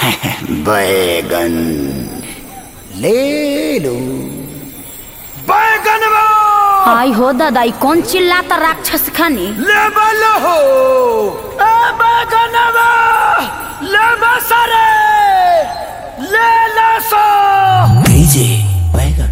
बैगन ले लो बैगन आई हो दादा ई कौन चिल्लाता राक्षस खानी लेवल हो ए बैगन ले सारे ले ला सो भेजे बैगन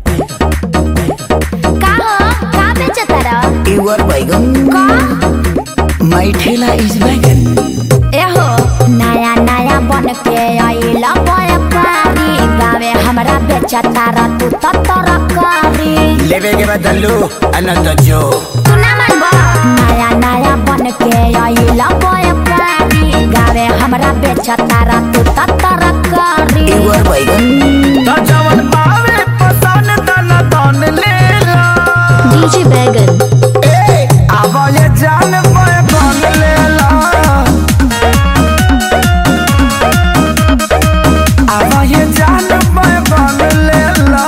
का हो का बेचता रह युवर बैगन का माई ठेला इज बैगन ए हो नया नया बन के आइला व्यापारी गावे हमरा बेचता रह तू तो तरकारी लेवे के बदलू अनंत जो तू ना मानबा नया नया बन के आइला व्यापारी गावे हमरा बेचता रह तू तो तरकारी युवर बैगन तो जवन पावे पसन तन तन ले ला डीजे बैगन ए अब ये जान बैगन ले ला अब ये जान बैगन ले ला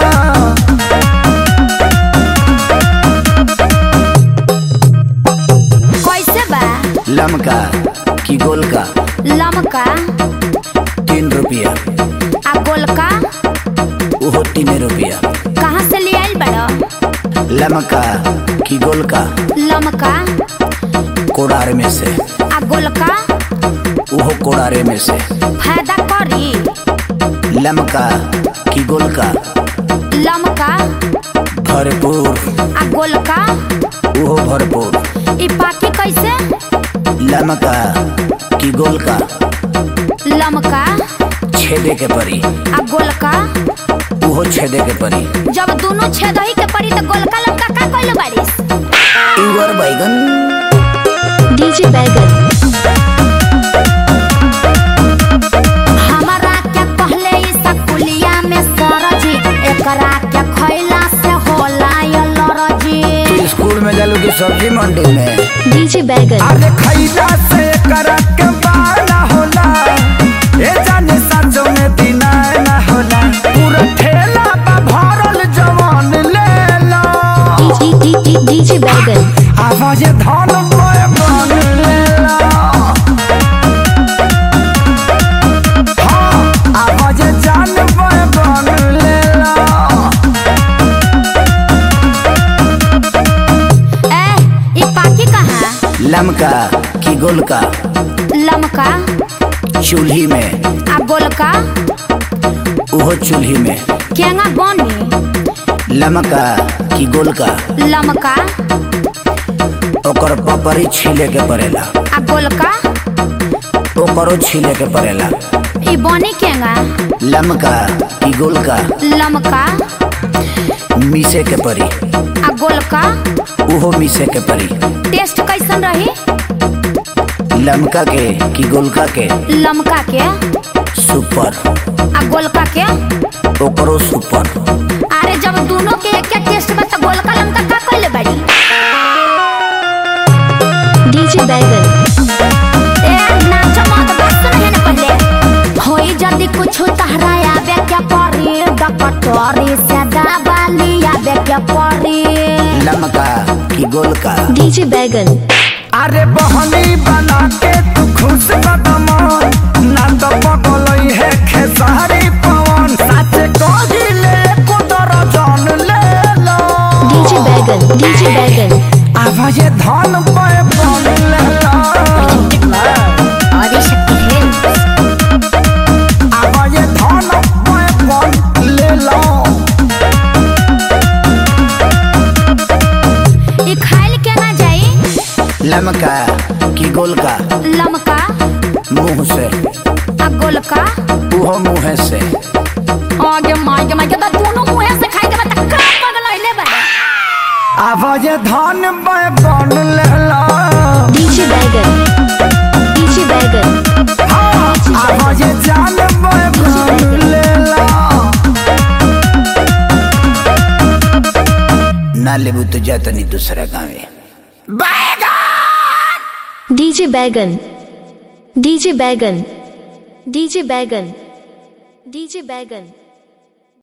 कैसे बा लमका की गोल का लमका तीन रुपया आ गोलका वो तीन रुपया कहाँ से ले आइल बड़ा लमका की गोल का लमका कोड़ार में से आ गोलका वो कोड़ारे में से फायदा करी लमका की गोल का लमका भरपूर आ गोलका वो भरपूर ई पाकी कैसे लमका की गोल का लमका छेदे के परी आ गोलका वो छेदे के परी जब दोनों छेदही के पड़ी तो गोलका लमका का कइले बारिस युवर बैगन डीजे बैगन हमारा क्या कहले ई सकुलिया में सरजी एकरा के खैला से होला ये लरजी तू स्कूल में जालू की सब्जी मंडी में डीजे बैगन अरे खैला से करक के बाला होला ए जाने सजो में दिना ना होला पूरा ठेला बा भरल जवान ले ला डीजे बैगन आवाज धन बोए बन ले ला हाँ, आवाज जान बोए बन ले ला ए ई पाकी कहाँ लमका की गोल का लमका चूल्ही में आ गोलका वो चूल्ही में केंगा बनी लमका की गोल का लमका ओकर पपरी छीले के पड़ेला आ गोलका ओकरो छीले के पड़ेला ई बनी केंगा लमका की गोल का लमका मीसे के परी आ गोलका उहो मीसे के परी टेस्ट कैसन रही लमका के की गोलका के लमका के सुपर आ गोलका के ओकरो सुपर अरे जब दोनों के एक एक टेस्ट में तो गोलका लमका का कइले बाड़ी डीजे बैगन ए नाच मत बस नहीं ना पहले होई जल्दी कुछ तहरा आवे क्या परी डकटोरी से दबाली आवे क्या परी लमका की गोलका डीजे बैगन अरे बहनी बना के तू खुश कदम ना तो पगलई है खेसारी पवन सच कहिले कुदर जान ले लो डीजे बैगन डीजे बैगन आवाज धन पे बन ले लो और शक्ति है आवाज धन पे बन ले लो ई खाइल के ना जाई लमका की गोलका लमका मुंह से आ गोलका उहो मुंह से आगे मार के मार के तो दोनों मुंह से खाई के बता का पगलइले बा आवाज धन पे बन ले लो डीजे बैगन डीजे बैगन हाँ, आवाज जान पे बन ले लो ना लेबू तो जातनी दूसरा गाँव डीजे बैगन डीजे बैगन डीजे बैगन डीजे बैगन